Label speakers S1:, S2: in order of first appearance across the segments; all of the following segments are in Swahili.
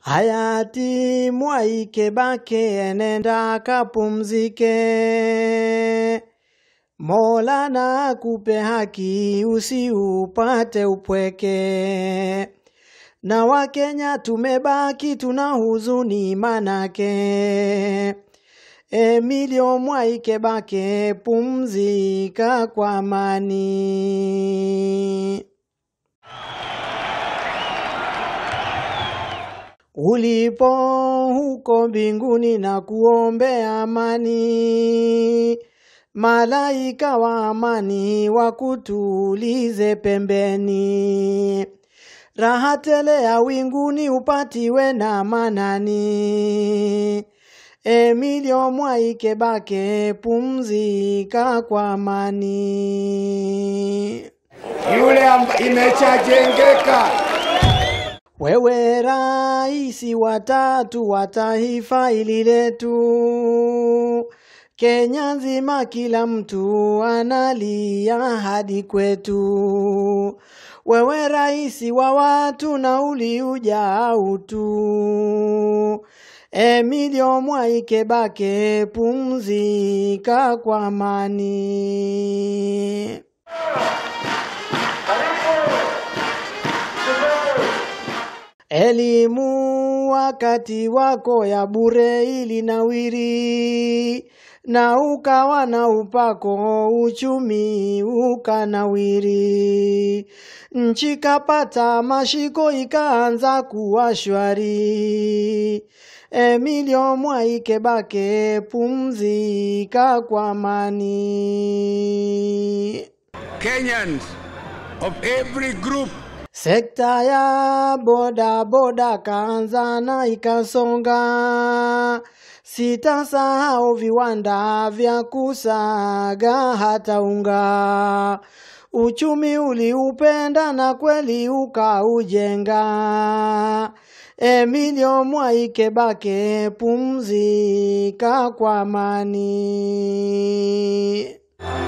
S1: Hayati Mwai Kibaki enenda kapumzike. Mola na akupe haki usiupate upweke. Na Wakenya tumebaki tuna huzuni manake. Emilio Mwai Kibaki pumzika kwa amani. Ulipo huko mbinguni na kuombea amani, malaika wa amani wakutulize pembeni, raha tele ya winguni upatiwe na manani. Emilio Mwai Kibaki pumzika kwa amani.
S2: yule amba- imeshajengeka.
S1: Wewe raisi watatu wa taifa hili letu, Kenya nzima kila mtu analia hadi kwetu. Wewe raisi wa watu na uliuja utu. Emilio Mwai Kibaki pumzika kwa amani. Elimu wakati wako ya bure ilinawiri, na ukawa na upako, uchumi ukanawiri. Nchi kapata mashiko, ikaanza kuwa shwari. Emilio Mwai Kibaki pumzika kwa amani.
S2: Kenyans of every group
S1: Sekta ya boda boda kaanza na ikasonga, sitasahau viwanda vya kusaga hata unga. Uchumi uliupenda na kweli ukaujenga. Emilio Mwai Kibaki pumzika kwa amani.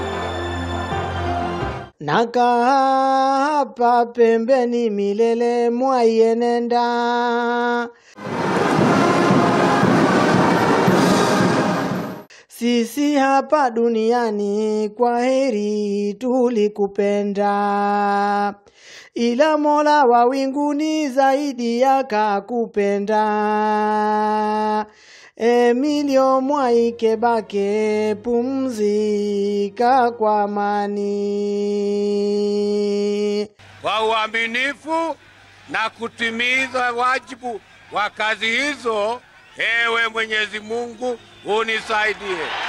S1: Nakaa hapa pembeni milele Mwai enenda. Sisi hapa duniani kwa heri tulikupenda, ila Mola wa winguni zaidi yakakupenda. Emilio Mwai Kibaki pumzika kwa amani.
S2: kwa uaminifu na kutimiza wajibu wa kazi hizo. Ewe Mwenyezi Mungu unisaidie.